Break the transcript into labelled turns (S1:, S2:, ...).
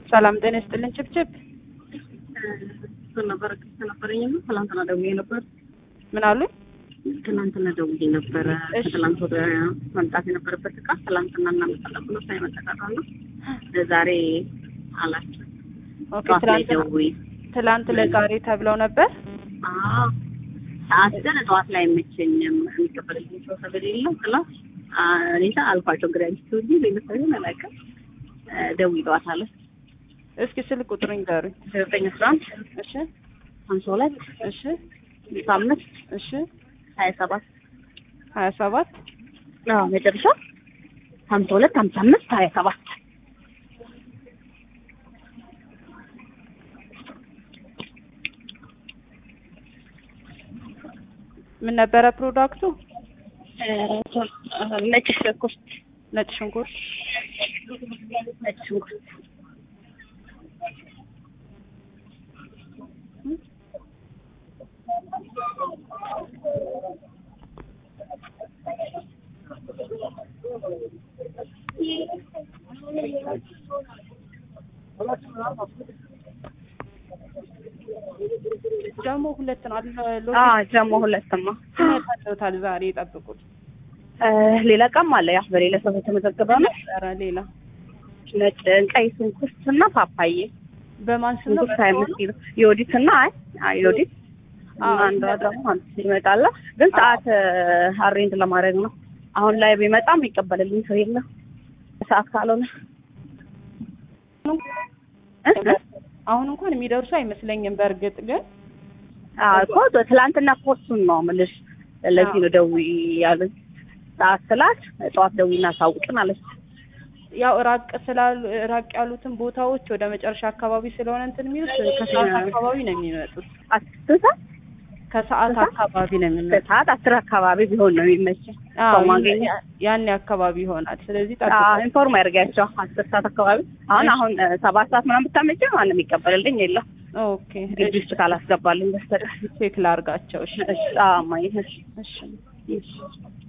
S1: ሰላም ጤና ይስጥልን። ችብችብ
S2: ነበር ነበረኝ ትላንትና ደውዬ ነበር።
S1: ምን አሉ?
S2: ትላንትና ደውዬ ነበረ።
S1: እሺ።
S2: ከትላንት ወደ መምጣት የነበረበት እቃ ትላንትና እናመጣለን ብሎ ሳይመጠቃቃ ነው ለዛሬ አላቸው።
S1: ኦኬ
S2: ጠዋት ላይ
S1: ትላንት
S2: ደውዬ
S1: ትላንት ለዛሬ ተብለው ነበር።
S2: አዎ፣ ሰዓት ግን ጠዋት ላይ አይመቸኝም የሚቀበልልኝ ሰው ስለሌለው ክላስ እኔታ አልኳቸው። እንግዲህ አንቺ ትውልጂ ሌሎች ሰው አላውቅም። ደውዬ ጠዋት አለ
S1: እስኪ ስልክ ቁጥር ንገሩኝ።
S2: ዘጠኝ አስራ አንድ
S1: እሺ
S2: ሀምሳ ሁለት
S1: እሺ
S2: ስልሳ አምስት
S1: እሺ
S2: ሀያ ሰባት
S1: ሀያ ሰባት
S2: አዎ መጨረሻ ሀምሳ ሁለት ሀምሳ አምስት ሀያ ሰባት
S1: ምን ነበረ ፕሮዳክቱ?
S2: ነጭ ሽንኩርት
S1: ነጭ ሽንኩርት።
S2: ነጭ ሽንኩርት
S1: ደግሞ ሁለት ነው አይደል?
S2: አዎ ጀሞ ሁለትማ
S1: ታውታል ዛሬ ይጠብቁት።
S2: ሌላ እቃም አለ ያ በሌላ ሰው የተመዘገበ ነው
S1: ኧረ ሌላ
S2: ነጭ ቀይ ሽንኩርት እና ፓፓዬ
S1: በማን ስም ነው?
S2: ሽንኩርት ሀያ አምስት ኪሎ የወዲት እና አይ አይ የወዲት
S1: አዎ፣
S2: አንዷ ደግሞ አንድ ይመጣል ግን ሰዓት አሬንጅ ለማድረግ ነው አሁን ላይ ቢመጣም ይቀበልልኝ ሰው የለም ሰዓት ካልሆነ እ?
S1: አሁን እንኳን የሚደርሱ አይመስለኝም። በእርግጥ ግን
S2: አዎ እኮ ትላንትና እኮ እሱን ነው የምልሽ ለዚህ ነው ደውዪ ያሉኝ ሰዓት ስላት ጠዋት ደውዪና አሳውቅን አለች
S1: ያው ራቅ ስላሉ ራቅ ያሉትን ቦታዎች ወደ መጨረሻ አካባቢ ስለሆነ እንትን የሚሉት ከሰዓት አካባቢ ነው የሚመጡት።
S2: አስር ሰዓት
S1: ከሰዓት አካባቢ ነው የሚመጡት።
S2: በሰዓት አስር አካባቢ ቢሆን ነው የሚመቸኝ ሰው ማግኘት
S1: ያኔ አካባቢ ይሆናል። ስለዚህ
S2: አዎ
S1: ጠብቁ።
S2: ኢንፎርም ያድርጋቸው አስር ሰዓት አካባቢ አሁን አሁን እ፣ ሰባት ሰዓት ምናምን ብታመጪ ማንም ይቀበልልኝ የለም
S1: ኦኬ
S2: ግቢ ውስጥ ካላስገባልኝ በስተቀር
S1: ቼክ ላርጋቸው። እሺ
S2: እሺ አዎ እማዬ እሺ
S1: እሺ
S2: እሺ